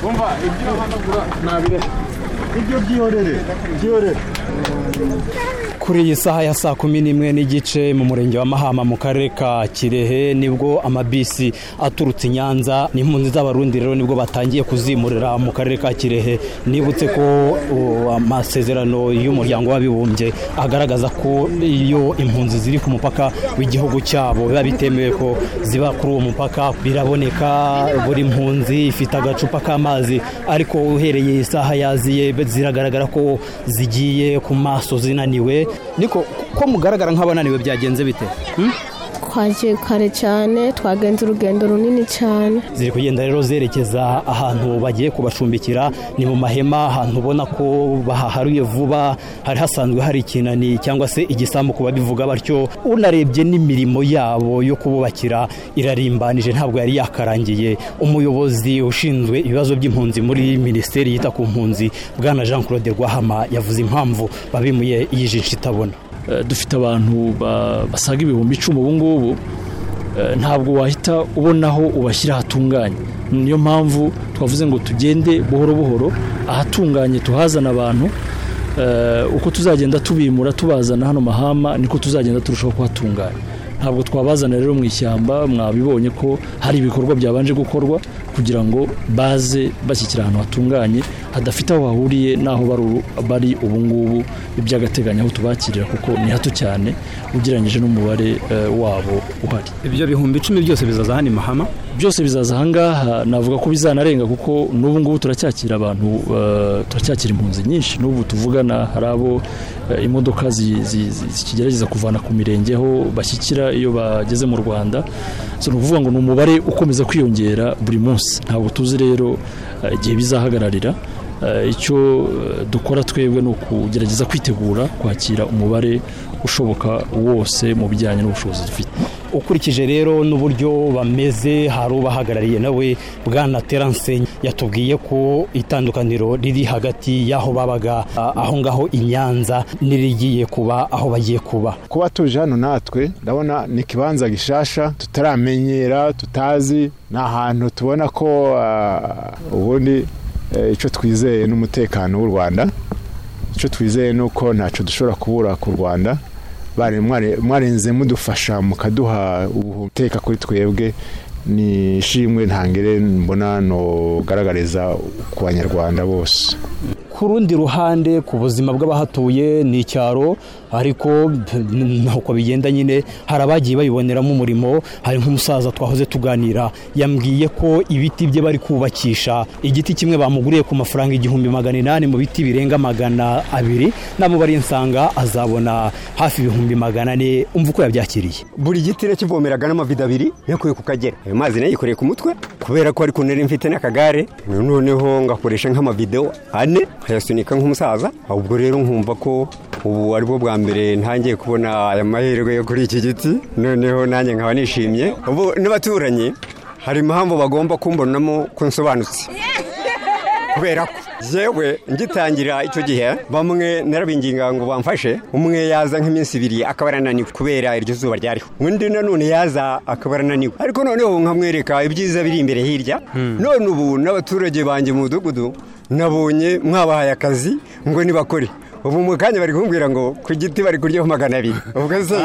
umva ibyo uhanagura nabireka ibyo byihorere byihorere kuri iyi saha ya saa kumi n'imwe n'igice mu murenge wa mahama mu karere ka kirehe nibwo amabisi aturutse i nyanza n'impunzi z'abarundi rero nibwo batangiye kuzimurira mu karere ka kirehe nibutse ko uh, amasezerano y'umuryango w'abibumbye agaragaza ko iyo impunzi ziri ku mupaka w'igihugu cyabo biba bitemewe ko ziba kuri uwo mupaka biraboneka buri mpunzi ifite agacupa k'amazi ariko uhereye isaha yaziye ziragaragara ko zigiye ku maso zinaniwe niko ko mugaragara nk'abananiwe byagenze bite Hmm? twagiye kare cyane twagenze urugendo runini cyane ziri kugenda rero zerekeza ahantu bagiye kubacumbikira ni mu mahema ahantu ubona ko bahaharuye vuba hari hasanzwe hari ikinani cyangwa se igisambu ku babivuga batyo unarebye n'imirimo yabo yo kububakira irarimbanije ntabwo yari yakarangiye umuyobozi ushinzwe ibibazo by'impunzi muri minisiteri yita ku mpunzi bwana jean claude rwahama yavuze impamvu babimuye iyi jisho itabona Eh, dufite abantu ba- basaga ibihumbi icumi ubu ngubu eh, ntabwo wahita ubona aho ubashyira hatunganye niyo mpamvu twavuze ngo tugende buhoro buhoro ahatunganye tuhazana abantu eh, uko tuzagenda tubimura tubazana hano mahama niko tuzagenda turushaho kuhatunganya ntabwo twabazana rero mu ishyamba mwabibonye ko hari ibikorwa byabanje gukorwa kugira ngo baze bashyikira ahantu hatunganye hadafite aho bahuriye n'aho baru- bari ubu ngubu by'agateganyo aho tubakirira kuko ni hato cyane ugereranyije n'umubare eh, wabo uhari ibyo bihumbi icumi byose bizaza hano i mahama byose bizaza ahangaha navuga ko bizanarenga kuko n'ubu ngubu turacyakira abantu eh, turacyakira impunzi nyinshi n'ubu tuvugana hari abo eh, imodoka zi- zi- zi- zikigerageza kuvana ku mirenge aho bashyikira iyo bageze mu rwanda so ni ukuvuga ngo ni umubare ukomeza kwiyongera buri munsi ntabwo tuzi rero eh, igihe bizahagararira Eh, icyo eh, dukora twebwe ni ukugerageza kwitegura kwakira umubare ushoboka wose mu bijyanye n'ubushobozi dufite ukurikije rero n'uburyo bameze hari ubahagarariye nawe bwana terance yatubwiye ko itandukaniro riri hagati y'aho babaga a- aho ngaho i nyanza n'irigiye kuba aho bagiye kuba kuba tuje hano natwe ndabona ni ikibanza gishasha tutaramenyera tutazi ni ahantu tubona ko ah, ubundi eh, icyo twizeye n'umutekano w'u rwanda icyo twizeye ni uko ntacyo dushobora kubura ku rwanda Bari- mware- mwarenze mudufasha mukaduha ubuteka kuri twebwe ni ishimwe ntangere mbona nogaragariza ku banyarwanda bose ku rundi ruhande ku buzima bw'abahatuye ni icyaro ariko nkuko bigenda nyine hari abagiye bayiboneramo umurimo hari nk'umusaza twahoze tuganira yambwiye ko ibiti bye bari kubakisha igiti kimwe bamuguriye ku mafaranga igihumbi magana inani mu biti birenga magana abiri namubariye nsanga azabona hafi ibihumbi magana ane umva uko yabyakiriye buri giti nakivomeraga n'amavido abiri yakuye ku kagera ayo mazi nayikoreye ku mutwe kubera ko ari kunari mfite n'akagare noneho ngakoresha nk'amavido ane nkayasunika nk'umusaza ubwo rero nkumva ko ubu ari bwo bwa mbere ntangiye kubona aya mahirwe yo kuri iki giti noneho nanjye nkaba nishimye ubu n'abaturanyi hari impamvu bagomba kumbonamo ko nsobanutse kubera ko yewe ngitangira icyo gihe bamwe narabinginga ngo bamfashe umwe yaza nk'iminsi ibiri akaba arananiwe kubera iryo zuba ryariho undi nanone yaza akaba arananiwe ariko noneho nkamwereka ibyiza biri imbere hirya none ubu n'abaturage banjye mu mudugudu nabonye mwabahaye akazi ngo nibakore ubu mu kanya bari kumbwira ngo ku giti bari kuryaho magana abiri ubwo se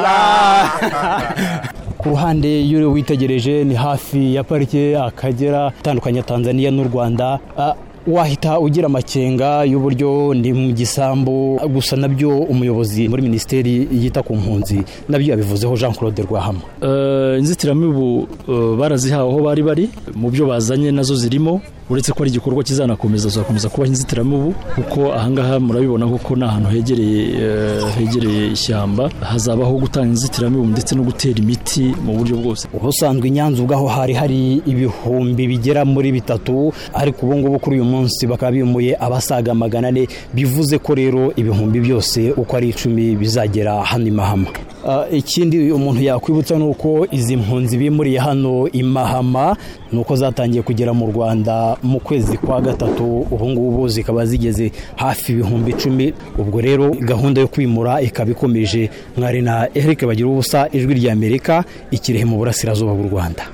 ku ruhande y'uriwe witegereje ni hafi ya parike akagera itandukanye tanzania n'u rwanda Ah, wahita ugira amakenga y'uburyo ni mu gisambu gusa nabyo umuyobozi muri minisiteri yita ku mpunzi nabyo yabivuzeho jean claude rwahama Eh, inzitiramibu eh, barazihawe aho bari bari mu byo bazanye nazo zirimo uretse ko ari igikorwa kizanakomeza zakomeza kubaho inzitiramibu kuko ahangaha murabibona kuko ni ahantu hegereye eh, hegereye ishyamba hazabaho gutanga inzitiramibu ndetse no gutera imiti mu buryo bwose ubusanzwe i nyanza ubwaho hari hari ibihumbi bigera muri bitatu ariko ubu ngubu kuri uyu munsi bakaba bimuye abasaga magana ane bivuze ko rero ibihumbi byose uko ari icumi bizagera hano i mahama Ah, ikindi umuntu yakwibutsa ni uko izi mpunzi bimuriye hano i mahama ni uko zatangiye kugera mu rwanda mu kwezi kwa gatatu ubu ngubu zikaba zigeze hafi ibihumbi icumi ubwo rero gahunda yo kwimura ikaba ikomeje mwari na eric bagira ubusa ijwi ry'amerika ikirehe mu burasirazuba bw'u rwanda